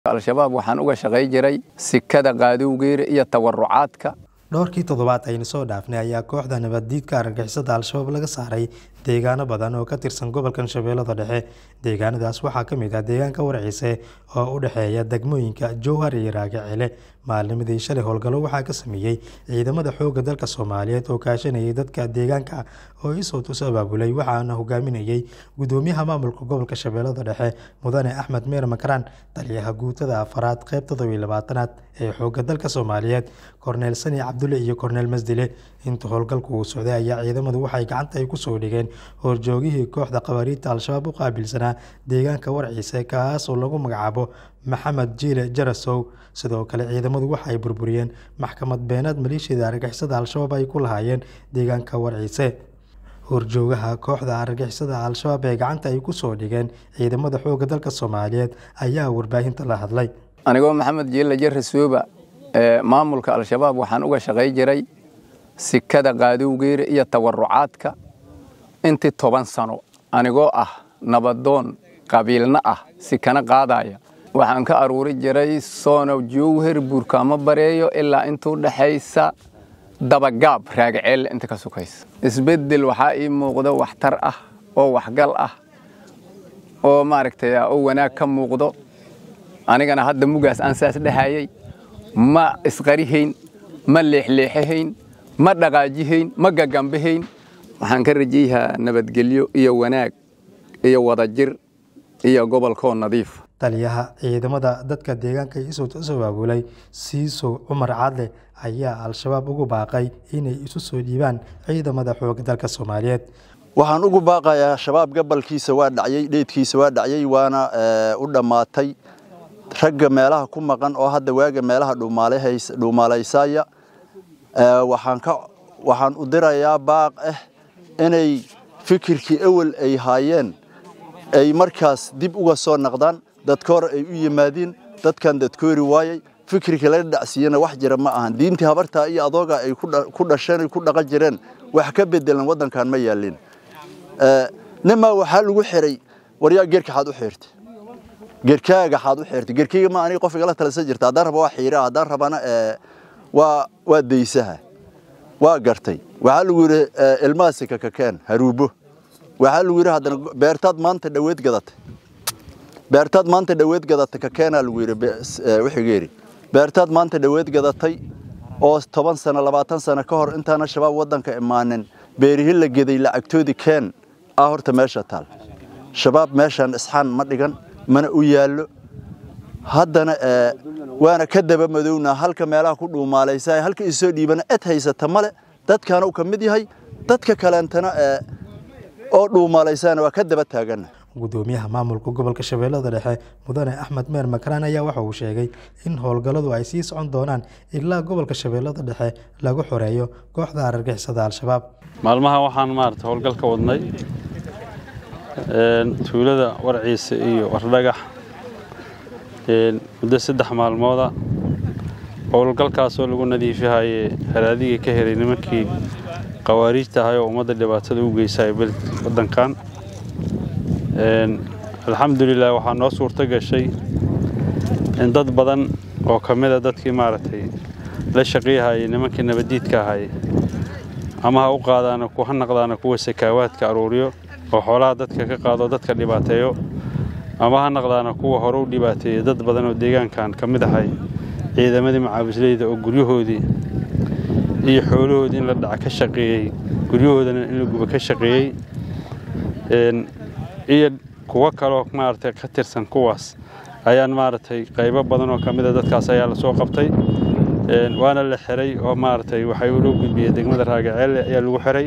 al-shabaab waxaan uga shaqay jiray sikada qaadowgeera iyo tawarucaadka dhowrkii toddobaad aynu soo dhaafnay ayaa kooxda nabaddiidka argagixisada al-shabaab laga saaray deegaano badan oo ka tirsan gobolkan shabeellada dhexe deegaanadaas waxaa ka mid ah deegaanka warciise oo u dhexeeya degmooyinka jowhar iyo raagacele maalnimadii shalay howlgallo waxaa ka sameeyey ciidamada xoogga dalka soomaaliyeed oo kaashanayay dadka deegaanka oo isoo tus abaabulay waxaana hogaaminayey gudoomiyaha maamulka gobolka shabeellada dhexe mudane axmed meer makaraan taliyaha guutada afaraad qeyb toddobiy labaatanaad ee xoogga dalka soomaaliyeed korneel sani cabdulle iyo korneel masdile inta howlgalku uu socday ayaa ciidamadu waxay gacanta ay kusoo dhigeen horjoogihii kooxda qabariidta al-shabaab u qaabilsanaa deegaanka warciise kaasoo lagu magacaabo maxamed jiile jarasow sidoo kale ciidamadu waxa ay burburiyeen maxkamad beenaad maleeshiyada argagixisada al-shabaab ay ku lahaayeen deegaanka warciise horjoogaha kooxda argagixisada al-shabaab ee gacanta ay kusoo dhigeen ciidamada xoogga dalka soomaaliyeed ayaa warbaahinta la hadlay anigoo maxamed jiile jarasooba maamulka al-shabaab waxaan uga shaqay jiray sikada qaadowgeera iyo tawarucaadka intii toban sano anigoo ah nabadoon qabiilna ah sikana qaadaya waxaan ka aruuri jiray soono jowher buurkaamo bareeyo ilaa intuu dhexaysa dabagaab raagaceel inta ka sukaysa isbeddel waxaa ii muuqdo waxtar ah oo waxgal ah oo maaragtay oo wanaag ka muuqdo anigana hadda mugaas aan saas dhehayay ma isqarihayn ma leexleexahayn ma dhaqaajihayn ma gagambahayn waxaan ka rajayahaa nabadgelyo iyo wanaag iyo wadajir iyo gobolkoo nadiif taliyaha ciidamada dadka deegaanka isoo abaabulay siisow cumar cadle ayaa al-shabaab ugu baaqay inay isu soo dhiibaan ciidamada xooga dalka soomaaliyeed waxaan ugu baaqayaa shabaab gabalkiisa waa dhacyey dheedkiisa waa dhacyey waana u dhammaatay ragga meelaha ku maqan oo hadda waaga meelaha dhuumaalaysaya waxaan u dirayaa baaq ah inay fikirkii ewel ay haayeen ay markaas dib uga soo naqdaan dadkoor ay u yimaadiin dadkan dadkoori waayey fikirkii laga dhacsiiyena wax jira ma ahan diintii habartaa iyo adooga ay ku dhasheen ku dhaqan jireen wax ka bedelan waddankan ma yaalin nimaa waxaa lagu xiray waryaa geerka xaad u xirtay geerkaaga xaad u xirtay geerkayga ma aniga qof igala talisa jirta haddaan raba waa xiiraa haddaan rabana waa waa daysaha waa gartay waxaa lagu yidhi ilmaasika kakeen haruubo waxaa lagu yidhi haddana beertaad maanta dhaweed gadatay beertaad maanta dhaweed gadatay kakeenaa lagu yidhi wixigeeri beertaad maanta dhaweed gadatay oo toban sano labaatan sano ka hor intaana shabaab waddanka imaanin beerihi la geday lacagtoodii keen ah horta meesha taal shabaab meeshaan isxaan ma dhigan mana u yaallo haddana waana ka daba madownaa halka meelaha ku dhuumaalaysa halka isoo dhiibana ed haysata male dadkaana uu ka mid yahay dadka kaleentana oo dhuumaalaysana waa ka daba taagana gudoomiyaha maamulka gobolka shabeellada dhexe mudane axmed meer makaraan ayaa waxa uu sheegay in howlgalladu ay sii socon doonaan ilaa gobolka shabeellada dhexe lagu xoreeyo kooxda argagixisada al-shabaab maalmaha waxaan maarata howlgal ka wadnay tuulada warciise iyo wardhagax muddo saddex maalmooda howlgalkaasoo lagu nadiifihayay haraadigii ka helay nimankii qawaariijta ahay oo ummadda dhibaatada u geysay waddankan alxamdulilah waxaa noo suurto gashay in dad badan oo ka mida dadkii maaragtay la shaqiyahayay nimankii nabaddiidka ahay ama ha u qaadaana ha naqdaana kuwa sakaawaadka aruuriyo oo xoolaha dadka ka qaado dadka dhibaateeyo ama ha naqdaana kuwa hore u dhibaateeyey dad badan oo deegaankan ka mid ahay ciidamadii macaawisleyda oo guryahoodii iyo xoolahoodii in la dhaca ka shaqeeyey guryahoodana in la guba ka shaqeeyey iyo kuwo kaloo maaragtay ka tirsan kuwaas ayaan maaragtay qaybo badan oo ka mida dadkaas ayaa la soo qabtay waana la xiray oo maaragtay waxay loo gudbiyey degmada raagaceelle ayaa lagu xiray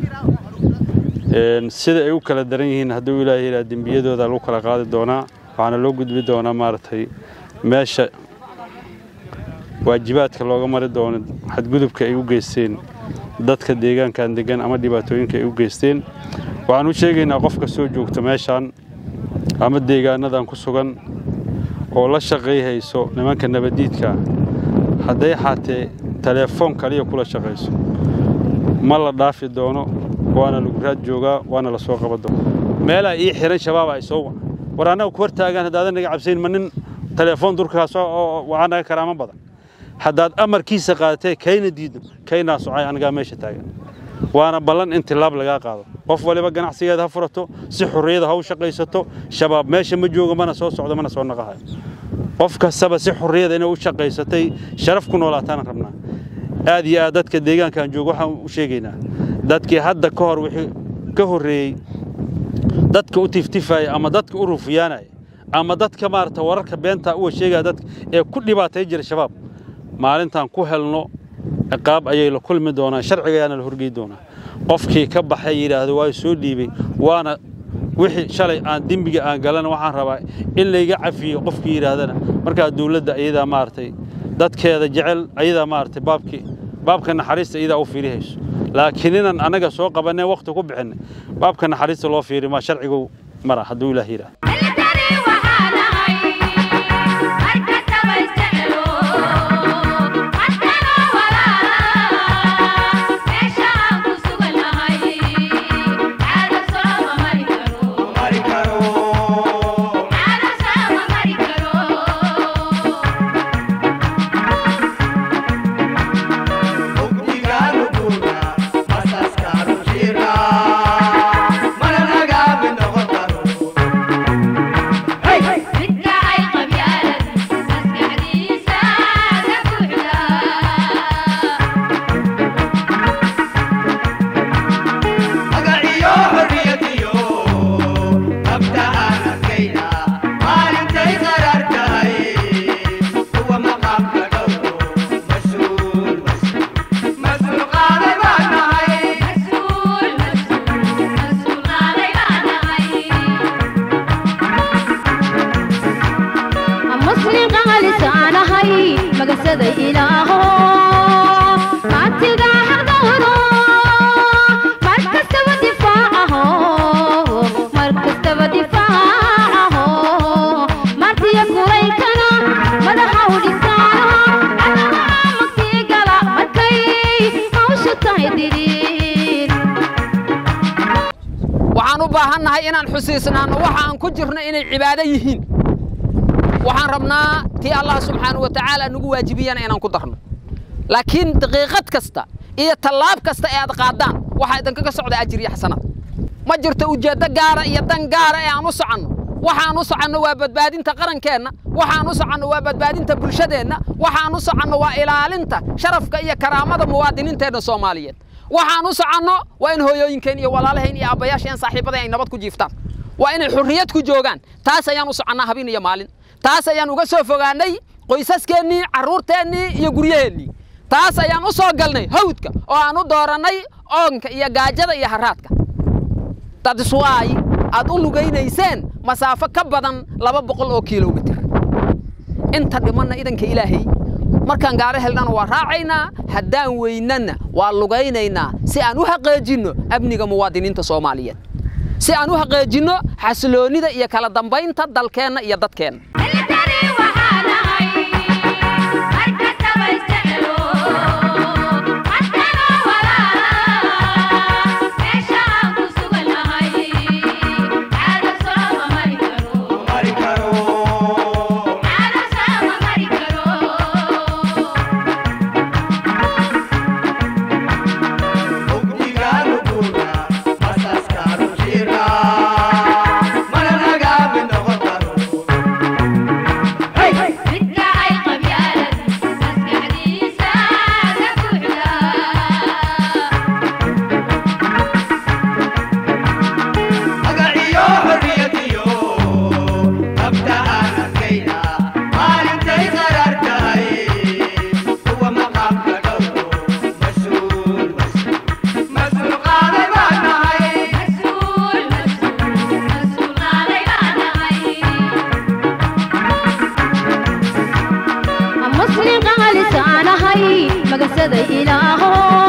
sida ay u kala daran yihiin hadduu ilaahay ilaa dembiyadooda lagu kala qaadi doonaa waxaana loo gudbi doonaa maaragtay meesha waajibaadka looga mari doono xadgudubka ay u geysteen dadka deegaankan degan ama dhibaatooyinka ay u geysteen waxaan u sheegaynaa qofka soo joogta meeshaan ama deegaanadan ku sugan oo la shaqayhayso nimanka nabaddiidka hadday xaatee teleefoon kaliya kula shaqayso ma la dhaafi doono waana lagu raad joogaa waana la soo qaban doona meelaa ii xiran shabaab ay soo war annaga ku hortaagaan haddaadan naga cabsayn ma nin telefoon durkaas oo waxaa naga karaamo badan haddaad amarkiisa qaadatee kayna diidno kaynaa socay anigaa meesha taagan waana ballan in tilaab lagaa qaado qof waliba ganacsigeeda ha furato si xurriyada ha u shaqaysato shabaab meesha ma joogo mana soo socdo mana soo naqahayo qof kastaba si xurriyada inay u shaqaysatay sharaf ku noolaataana rabnaa aad iyo aad dadka deegaankaan joogo waxaan u sheegaynaa dadkii hadda ka hor wixii ka horreeyey dadka u tiftifaya ama dadka u rufiyaanaya ama dadka maarata wararka beenta uwa sheegaya dadka ee ku dhibaatay jira shabaab maalintaan ku helno ciqaab ayay la kulmi doonaan sharciga ayaana la horgey doonaa qofkii ka baxay yidhaahdo waa soo dhiibay waana wixii shalay aan dembiga aan galana waxaan rabaa in layga cafiyo qofkii yidhaahdana markaa dawladda ayadaa maaragtay dadkeeda jecel ayadaa maaragtay baabkii baabka naxariista iyadaa u fiirihayso laakiin inaan annaga soo qabanay wakhti ku bixinay baabka naxariista loo fiiri maa sharcigu mara hadduu ilaah yidhaah waxaan u baahannahay inaan xusiisnaanno waxa aan ku jirno inay cibaado yihiin waxaan rabnaa tii allah subxaana wa tacaala nagu waajibiyana inaan ku darno laakiin daqiiqad kasta iyo tallaab kasta ee aad qaadaan waxaa idinkaga socda ajir iyo xasanaad ma jirto ujeeddo gaara iyo dan gaara ee aan u soconno waxaan u soconno waa badbaadinta qarankeenna waxaan u soconno waa badbaadinta bulshadeenna waxaan u soconno waa ilaalinta sharafka iyo karaamada muwaadiniinteenna soomaaliyeed waxaan u soconno waa in hooyooyinkeen iyo walaalaheen iyo aabbayaasheen saaxiibadeen ay nabad ku jiiftaan waa inay xurriyad ku joogaan taas ayaan u soconnaa habeen iyo maalin taas ayaan uga soo fogaannay qoysaskeenii carruurteennii iyo guryaheennii taas ayaan u soo galnay hawdka oo aan u doorannay oonka iyo gaajada iyo harraadka dadiswaay aad u lugaynayseen masaafo ka badan laba boqol oo kilomitir inta dhimanna idanka ilaahay markaan gaaro helnana waa raacaynaa haddaan weynana waa lugaynaynaa si aan u haqeejinno amniga muwaadiniinta soomaaliyeed si aan u haqeejinno xasiloonnida iyo kala dambaynta dalkeenna iyo dadkeenna مسلم قال سانهي مقصد إلهه